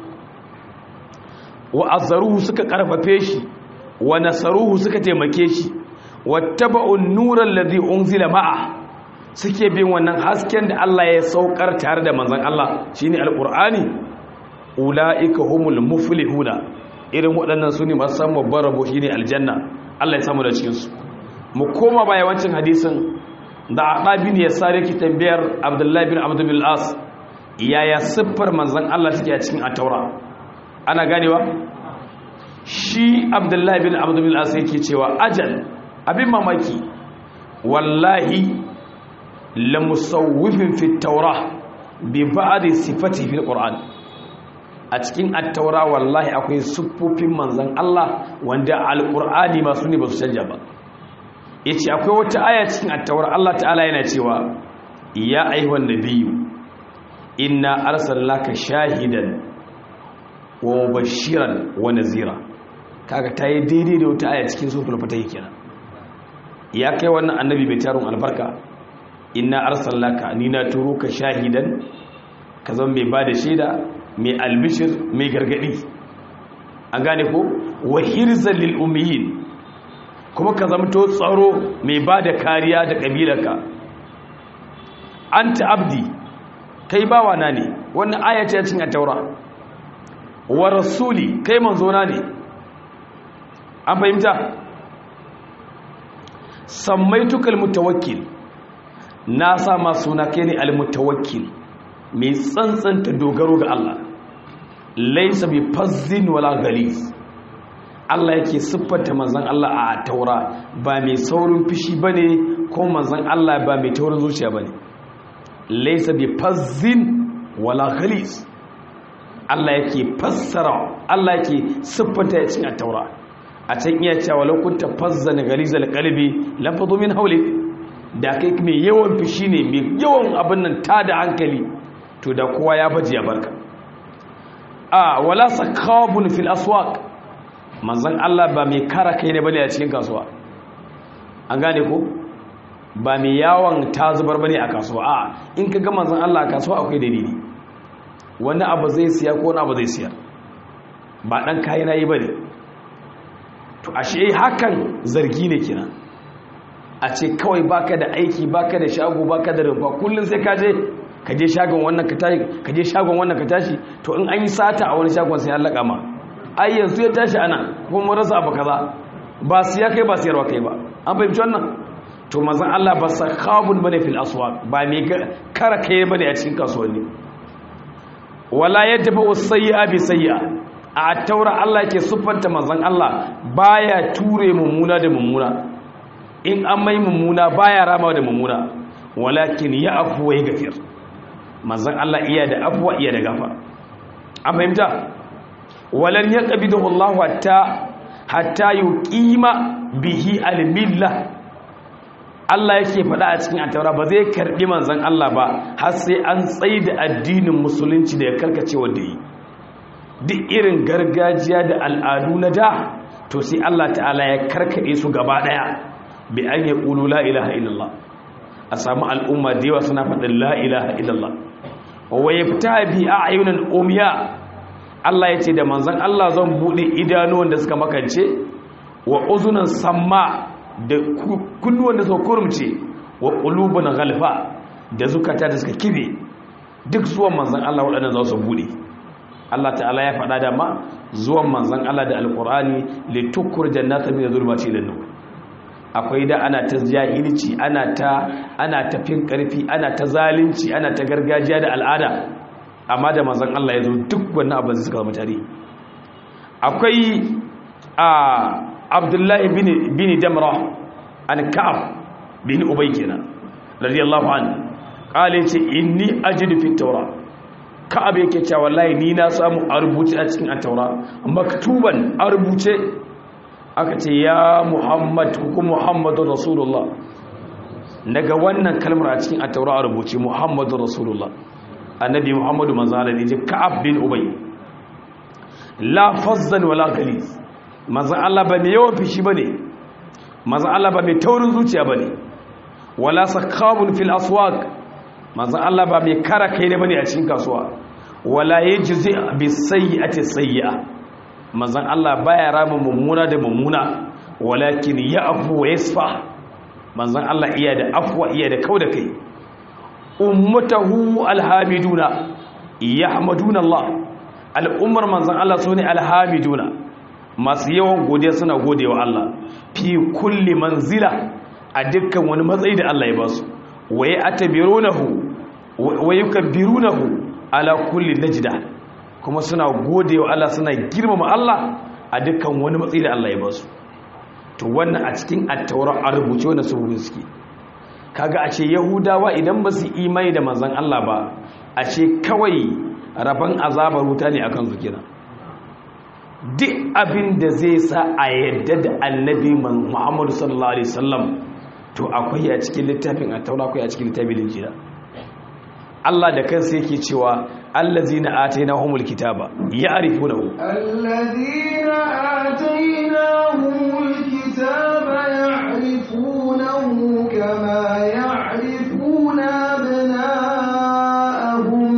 wa azzaruhu suka karfafe shi wa nasaruhu suka taimake shi wattaba'un nuran ladhi unzila ma'a suke bin wannan hasken da Allah ya saukar tare da manzon Allah shine alqur'ani ulaika humul muflihuna irin waɗannan sune masu samun babban rabo shine aljanna Allah ya samu da cikin su mu koma baya wancin hadisin da Aqabi ne ya sare ki tambayar Abdullah bin Abdul bin As yaya siffar manzon Allah take a cikin at-Taura ana ganewa shi Abdullah bin Abdul bin As yake cewa ajal abin mamaki wallahi lamusawwifin fi taura bi ba'di sifati fil qur'an a cikin at-taura wallahi akwai siffofin manzon Allah wanda al-qur'ani ma sune ba su canja ba yace akwai wata aya cikin at-taura Allah ta'ala yana cewa ya ayyuhan nabiyyu inna arsalnaka shahidan wa mubashiran wa nazira kaga tayi daidai da wata aya cikin suratul fatih kenan ya kai wannan annabi mai tarun albarka inna arsalnaka ni na turo ka shahidan ka zama mai bada shaida mai albishir mai gargadi an gane ko wa hirzan lil ummiyin kuma ka zama to tsaro mai bada kariya da kabilarka anta abdi kai bawa na ne wannan aya ce cikin at-taura wa rasuli kai manzo na ne an fahimta samaitukal mutawakkil na sa ma suna kai ne almutawakkil mai tsantsanta dogaro ga Allah laisa bi fazzin wala ghalis Allah yake siffanta manzon Allah a taura ba mai saurin fishi bane ko manzon Allah ba mai taurin zuciya bane laisa bi fazzin wala ghalis Allah yake fassara Allah yake siffanta ya cin a taura a can iya cewa lokunta fazzan galizal qalbi lafadu min hawlik da kai mai yawan fishi ne mai yawan abin nan ta da hankali to da kowa ya baje ya barka a wala sakabun fil aswaq manzon Allah ba mai kara kai ne bane a cikin kasuwa an gane ko ba mai yawon ta zubar bane a kasuwa a in ka ga manzon Allah a kasuwa akwai dalili wani abu zai siya ko wani abu zai siya ba dan kayi nayi bane to ashe hakan zargi ne kenan a ce kawai baka da aiki baka da shago baka da rumfa kullun sai ka je ka je shagon wannan ka tashi ka je shagon wannan ka tashi to in an yi sata a wani shagon sai an laka ma ai yanzu ya tashi ana kuma mun rasa abu kaza ba siya kai ba siyarwa kai ba an fahimci wannan to manzon Allah ba sakhabun bane fil aswaq ba me kara kai bane a cikin kasuwanni wala yadfa usayya bi sayya a taura Allah ke siffanta manzon Allah baya ture mummuna da mummuna in an mai mummuna baya rama da mummuna walakin ya afuwa ya gafir manzan Allah iya da afuwa iya da gafa an fahimta walan ya ƙabidahu Allah hatta hatta yuqima bihi al-milla Allah yake faɗa a cikin ataura ba zai karɓi manzan Allah ba har sai an tsaye da addinin musulunci da ya karkace wanda yi duk irin gargajiya da al'adu na da to sai Allah ta'ala ya karkaɗe su gaba ɗaya bi an ya ƙulu la ilaha illallah a samu al'umma da yawa suna faɗin la ilaha illallah wa ya fita bi a ayyunan umiya Allah ya ce da manzan Allah zan buɗe idanuwan da suka makance wa uzunan samma da kunnuwan da suka kurumce wa ƙulubun galfa da zukata da suka kibe duk zuwan manzan Allah waɗannan za su buɗe Allah ta'ala ya faɗa da ma zuwan manzan Allah da alƙur'ani litukur jannatan min zulmati ila nur akwai da ana ta jahilci ana ta ana ta fin karfi ana ta zalunci ana ta gargajiya da al'ada amma da manzan Allah ya zo duk wannan abin da suka zama tare akwai a Abdullahi bin bin Damra an Ka'ab bin Ubay kenan radiyallahu anhu qala ce inni ajidu fit tawrat ka'ab yake cewa wallahi ni na samu a rubuce a cikin at-taura maktuban a rubuce aka ce ya muhammad ko muhammadu rasulullah daga wannan kalmar a cikin at-taura a rubuce muhammadu rasulullah annabi muhammadu manzo Allah ne ka'ab bin ubay la fazzan wala galiz manzo Allah ba mai yawan fishi bane manzo Allah ba mai taurin zuciya bane wala sakabun fil aswaq manzan Allah ba mai kara kai ne bane a cikin kasuwa wala yajzi bi sayyi'ati sayyi'a manzan Allah baya rama mummuna da mummuna walakin ya'fu wa yasfa manzan Allah iya da afwa iya da kauda kai ummatahu alhamiduna yahmaduna Allah al'ummar manzan Allah sune alhamiduna masu yawan godiya suna godewa Allah fi kulli manzila a dukkan wani matsayi da Allah ya basu waye atabirunahu waye yukabbirunahu ala kulli najda kuma suna godewa Allah suna girmama Allah a dukkan wani matsayi da Allah ya basu to wannan a cikin at-taura a rubuce wannan su suke kaga a ce yahudawa idan ba su imani da manzon Allah ba a ce kawai rabon azabar wuta ne akan su kenan duk abin da zai sa a yadda da annabi Muhammadu sallallahu alaihi wasallam to akwai a cikin littafin a taura akwai a cikin littafin linjira Allah da kansa yake cewa allazina atainahumul kitaba ya'rifunahu allazina atainahumul kitaba ya'rifunahu kama ya'rifuna abna'ahum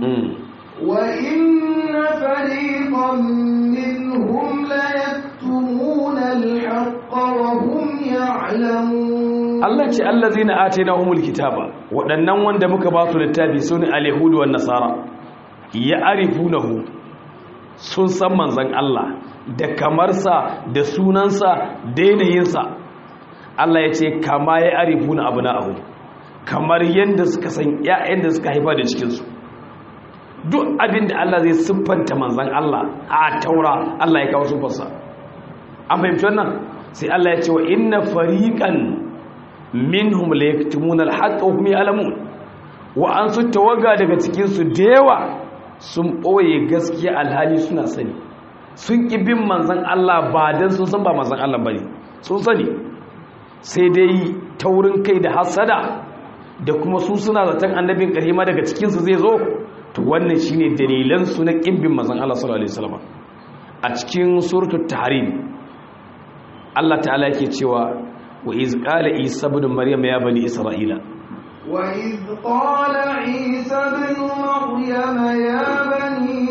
wa inna fariqan minhum la yaktumuna al-haqqa wa hum ya'lamun Allah ce allazina atainahumul kitaba waɗannan wanda muka ba su littafi sune al-yahudu wan nasara ya'rifunahu sun san manzon Allah da kamarsa da sunansa da yanayinsa Allah ya ce kama ya'rifuna abna'ahu kamar yanda suka san ƴaƴan da suka haifa da cikin su duk abin da Allah zai siffanta manzon Allah a taura Allah ya kawo siffarsa an fahimci wannan sai Allah ya ce wa inna fariqan minhum la yaktumuna al-haqqa wa hum ya'lamun wa an su tawaga daga cikin su dewa sun boye gaskiya alhali suna sani sun ki bin manzon Allah ba dan sun san ba manzon Allah bane sun sani sai dai taurin kai da hasada da kuma su suna zaton annabin karima daga cikin su zai zo to wannan shine dalilan su na kin bin manzon Allah sallallahu alaihi wasallam a cikin suratul tahrim Allah ta'ala yake cewa وإذ قال عيسى بن مريم يا بني إسرائيل وإذ قال عيسى بن مريم يا بني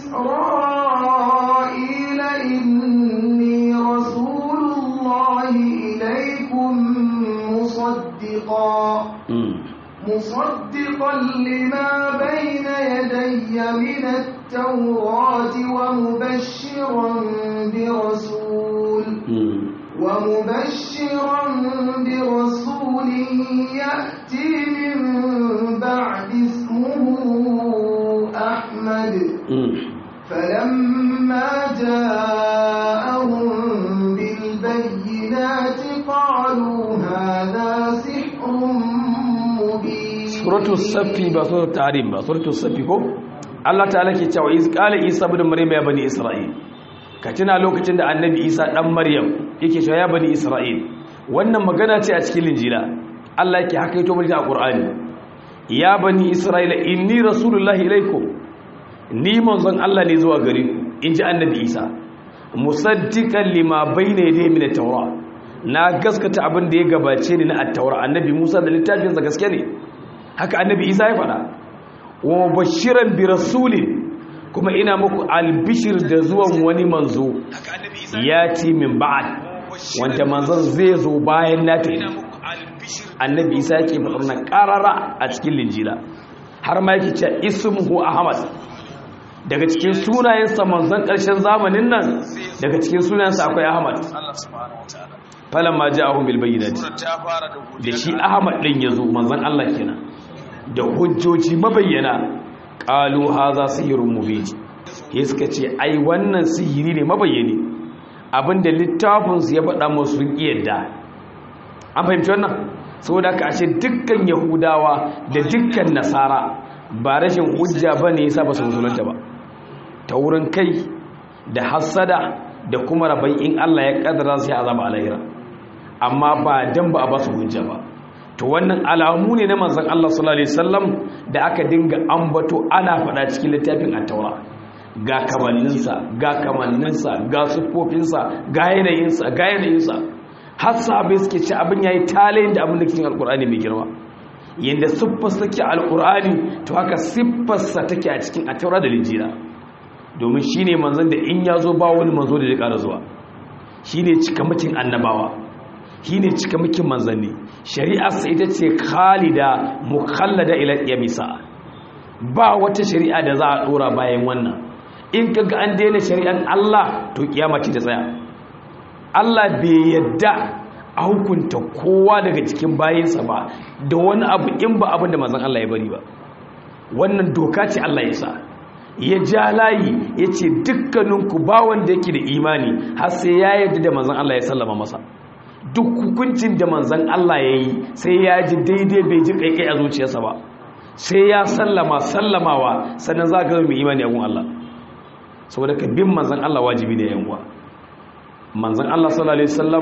إسرائيل إني رسول الله إليكم مصدقا مصدقا لما بين يدي من التوراة ومبشرا برسول ومبشرا برسول يأتي من بعد اسمه أحمد فلما جاءهم بالبينات قالوا هذا سحر suratul safi ba suratul tahrim ba suratul safi ko Allah ta'ala ke cewa iz qala isa ibn maryam ya bani isra'il ka tuna lokacin da annabi isa dan maryam yake cewa ya bani isra'il wannan magana ce a cikin linjila Allah yake haka yato mulki a qur'ani ya bani isra'ila inni rasulullahi ilaikum ni manzon Allah ne zuwa gare ku inji annabi isa musaddiqan lima bayna yadayhi min at-taura na gaskata abin da ya gabace ni na at-taura annabi Musa da littafin sa gaske ne haka annabi Isa ya faɗa wa bashiran bi rasulin kuma ina muku albishir da zuwan wani manzo ya ti min ba'ad wanda manzon zai zo bayan na tafi annabi Isa yake faɗa nan karara a cikin linjila har ma yake cewa ismuhu ahmad daga cikin sunayensa manzon ƙarshen zamanin nan daga cikin sunayensa akwai ahmad falon ma ji ahun bilbayyinati da shi ahmad ɗin ya zo manzon allah kenan da hujjoji mabayyana ƙalu haza sihirin mubiji ya suka ce ai wannan sihiri ne mabayyani abinda littafinsu ya faɗa masu yadda an fahimci wannan saboda ka ashe dukkan yahudawa da dukkan nasara ba rashin hujja ba ne yasa ba su musulunta ba ta wurin kai da hassada da kuma rabai in Allah ya kaddara su ya azaba alahira amma ba dan ba a ba su hujja ba to wannan alamu ne na manzon Allah sallallahu alaihi wasallam da aka dinga ambato ana faɗa cikin littafin at-taura ga kamanninsa ga kamanninsa ga sufofinsa ga yanayinsa ga yanayinsa har sahabbai suke ci abin yayi talayin da abin da cikin alqur'ani mai girma yanda siffarsa take alqur'ani to haka siffarsa take a cikin at-taura da linjila domin shi ne manzan da in ya zo ba wani manzo da ya ƙara zuwa shi ne cikamakin annabawa shi ne cikamakin manzanni shari'arsa ita ce khalida mukallada ila yamisa ba wata shari'a da za a ɗora bayan wannan in ka ga an daina shari'ar Allah to kiyama ce ta tsaya Allah bai yadda a hukunta kowa daga cikin bayinsa ba da wani abu in ba abin da manzan Allah ya bari ba wannan doka ce Allah ya sa ya ja layi ya ce dukkaninku ba wanda yake da imani har sai ya yarda da manzan Allah ya sallama masa duk hukuncin da manzan Allah ya yi sai ya ji daidai bai ji kaikai a zuciyarsa ba sai ya sallama sallamawa sannan za ka mai imani a gun Allah saboda ka bin manzan Allah wajibi da yanwa manzan Allah sallallahu alaihi wasallam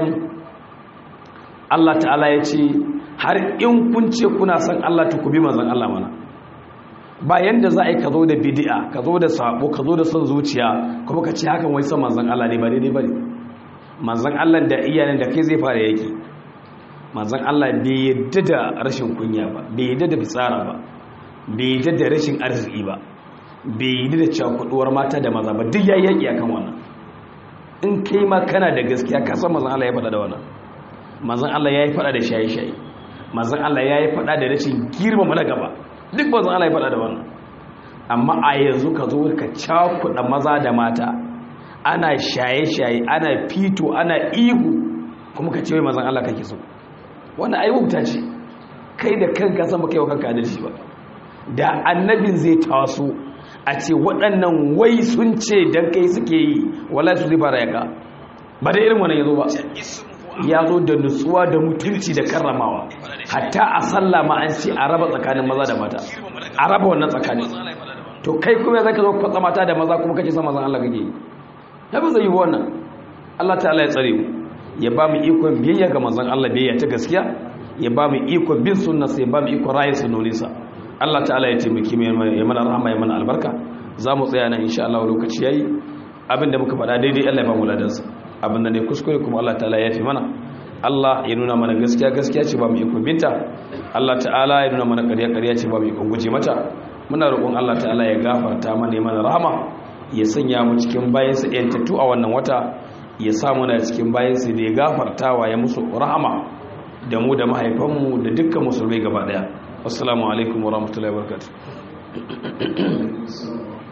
Allah ta'ala ya ce har in kun ce kuna son Allah to ku bi manzan Allah mana ba yanda za a yi ka zo da bidi'a ka zo da sabo ka zo da son zuciya kuma ka ce hakan wai son manzan Allah ne ba daidai ba ne manzan Allah da iyayen da kai zai fara yaki manzan Allah bai yadda da rashin kunya ba bai yadda da fitsara ba bai yadda da rashin arziki ba bai yadda da cakuduwar mata da maza ba duk ya yaki akan wannan in kai ma kana da gaskiya ka san manzan Allah ya faɗa da wannan manzan Allah ya yi faɗa da shaye-shaye manzan Allah ya yi faɗa da rashin girmama na gaba duk ba zan Allah ya faɗa da wannan amma a yanzu ka zo ka cakuɗa maza da mata ana shaye-shaye ana fito ana ihu kuma ka ce wai mazan Allah kake so wannan ai wuta ce kai da kanka san baka yi wa kanka adalci ba da annabin zai taso a ce waɗannan wai sun ce dan kai suke yi wallahi su zai fara yaka ba da irin wannan yazo ba ya zo da nutsuwa da mutunci da karramawa hatta a sallah ma an ce a raba tsakanin maza da mata a raba wannan tsakanin to kai kuma zaka zo kwatsa mata da maza kuma kace san mazan Allah kake yi ta ba zai yi wannan Allah ta'ala ya tsare mu ya ba mu ikon biyayya ga manzon Allah biyayya ta gaskiya ya ba mu ikon bin sunnarsa ya ba mu ikon rayin sunnoninsa Allah ta'ala ya taimaki mu ya mana rahama ya mana albarka za mu tsaya nan insha Allah lokaci yayi abinda muka faɗa daidai Allah ya ba mu ladansa abinda ne kuskure kuma Allah ta'ala ya fi mana Allah ya nuna mana gaskiya gaskiya ce ba mu ikon binta Allah ta'ala ya nuna mana ƙarya ƙarya ce ba mu ikon guje mata muna roƙon Allah ta'ala ya gafarta mana ya mana rahama ya sanya mu cikin bayansa yantattu a wannan wata ya sa muna cikin bayansa da ya gafartawa ya musu rahama da mu da mahaifanmu da dukkan musulmai gaba daya assalamu alaikum wa rahmatullahi wa barakatuh